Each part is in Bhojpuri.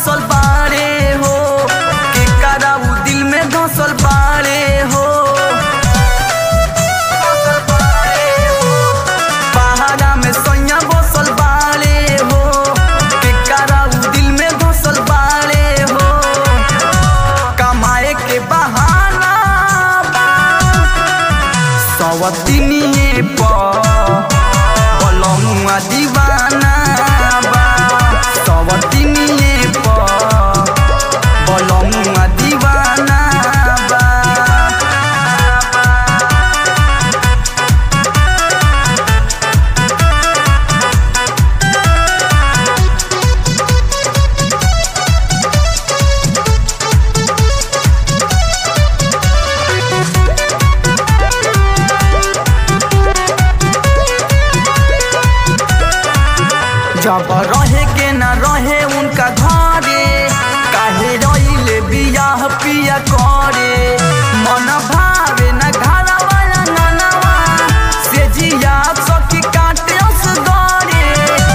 बसल बाड़े हो के कराऊ दिल में धसल बाड़े हो बसल बाड़े हो पहाड़ा में सैया बसल बाड़े हो के कराऊ दिल में धसल बाड़े हो कमाए के बहाना बा सवतिनिए पर बलमुआ दीवाना बा सवतिनिए पर बलमुआ दीवाना बा जब रहे के न रहे उनका घरे काहे रहिले बियाह पिया करे मन भावे न घरा वाला ननवा से जिया सखी काटे उस गरे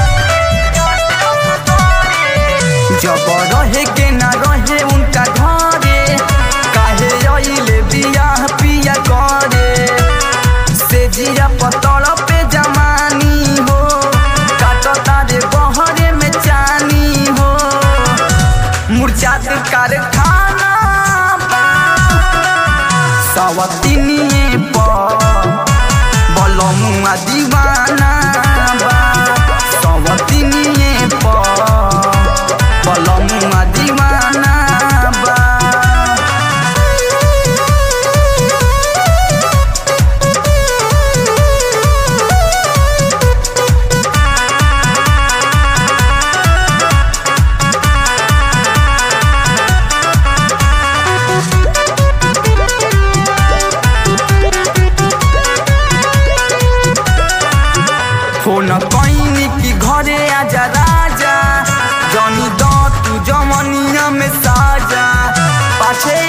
जब रहे के न रहे उनका घरे काहे रहिले बियाह पिया करे से जिया पतड़ पे जमानी हो काटता रे बहरे में चानी हो मुरझात कारखाना बा सवतिनिए पर बलमुआ दीवाना बा सवतिनिए पर बलमुआ दीवाना बा फोन कैनी की घरे आजा राजा जनी द तू जमनिया में साजा पाछे